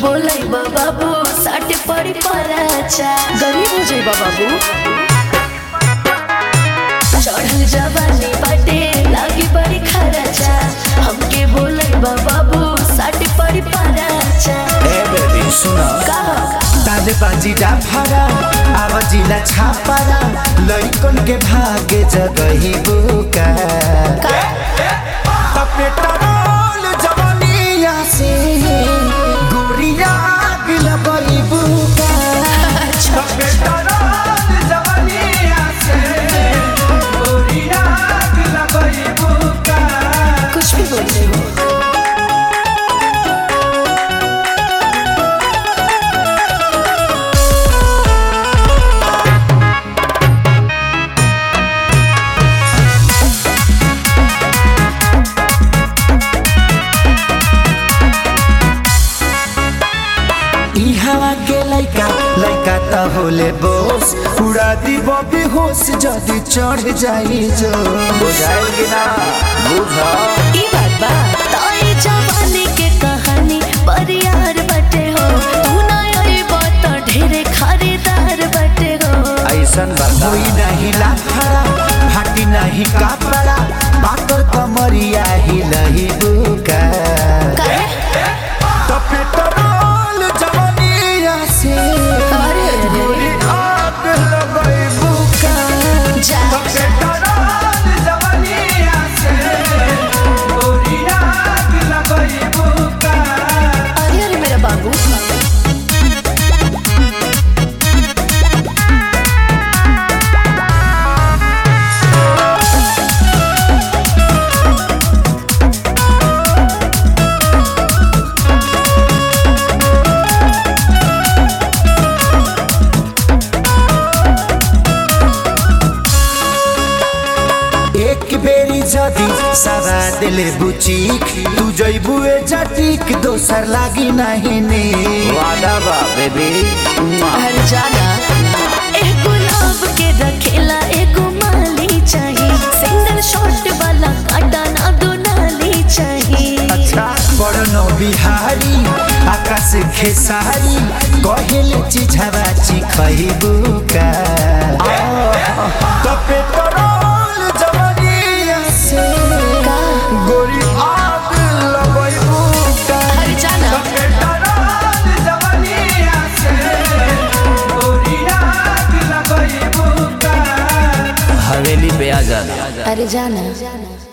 बोलै बाबू साटे पड़ी पराचा गरीब हो जाई बाबू चढ़ल जवानी बाटे लागी बड़ी खराचा हमके बोलै बाबू साटे पड़ी पराचा ए बेबी सुन का ताले बाजी डाफारा आवाजिला छापारा लइकन के भागे जगही बुका पेट्रोल जवानिया से गोरिया गिला बई बुका पेट्रोल जवानिया से गोरिया गिला बई बुका कुछ भी बोल रहे हो ई हवा के लइका लइका त होले बोस उड़ा दी बबी होश जदी चढ़ जाई जो बुझाइल कि ना बुझा ई बात बा ताई जवानी के कहानी परियार बटे हो तू ना आई बात ढेरे खरीदार बटे हो ऐसन बता कोई नहीं लाफड़ा फाटी नहीं कपड़ा बाकर कमरिया ही लही बुका काहे? तो पेट्रोल जवानिया से अरे अरे गोरी आग लगई बुका जा तो पेट्रोल जवानिया से गोरी आग लगई बुका अरे अरे मेरा बाबू एक बेरी जदी सवा दिले बुचीक तू जइबू ए जटीक दोसर लागी नहीं ने वादा बा बेबी हर जाना एक गुलाब के रखेला एक माली चाहिए सिंगल शॉट वाला काटा ना दो नाली चाहिए अच्छा बड़नो बिहारी आकाश खेसारी कहेल चिझवा चिखइबू का तो पेट्रोल जवानिया से का गोरी आग लगइबू का हर जाना पेट्रोल जवानिया से गोरी आग लगइबू का हवेली पे आ जाना अरे जाना